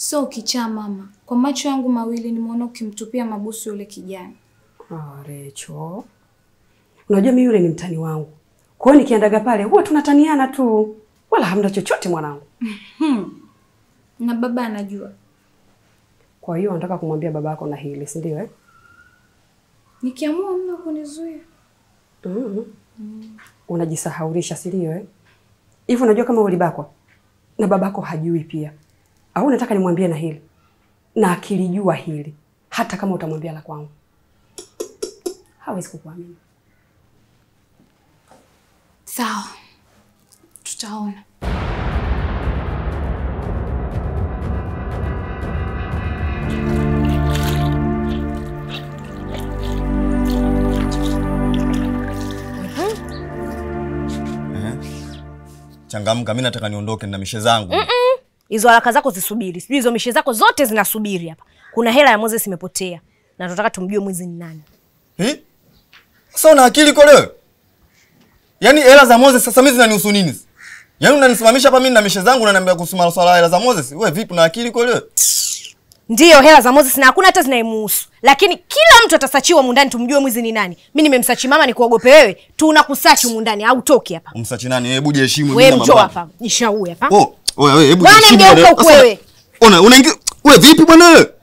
Sio ukichaa mama, kwa macho yangu mawili nimeona ukimtupia mabusu yule kijana. Ah, Recho, unajua mimi yule ni mtani wangu, kwa hiyo nikiendaga pale huwa tunataniana tu, wala hamna chochote mwanangu. Na baba anajua. Kwa hiyo nataka kumwambia babako na hili, si ndio? Eh? Nikiamua mna kunizuia. mm Unajisahaulisha, si ndio? Eh? Hivi unajua kama ulibakwa na babako hajui pia, au nataka nimwambie na hili, na akilijua hili, hata kama utamwambia la kwangu, hawezi kukuamini. Sawa, tutaona. Changamka, mimi nataka niondoke na mishe zangu. Hizo haraka zako zisubiri, sijui hizo mishe zako zote zinasubiri hapa. Kuna hela ya Moses imepotea na tunataka tumjue mwizi ni nani. Eh? Sasa una akili kwa leo? Yaani hela za Moses sasa mimi zinanihusu nini? Yaani unanisimamisha hapa mimi na mishe zangu unaniambia kuhusu masuala ya hela za Moses? Wewe vipi una akili kwa leo? Ndiyo, hela za Moses na hakuna hata zinaimuhusu, lakini kila mtu atasachiwa mundani, tumjue mwizi ni nani. Mi nimemsachi mama, ni kuogope wewe? Tunakusachi mundani, au toki hapa. Umsachi nani? Hebu jiheshimu Wewe mimi na njoo mambo. hapa, jishaue hapa. Oh, wewe wewe hebu Bwana, jiheshimu mgeuka bwana. huku Sasa, wewe. Ona unaingia wewe vipi bwana wewe?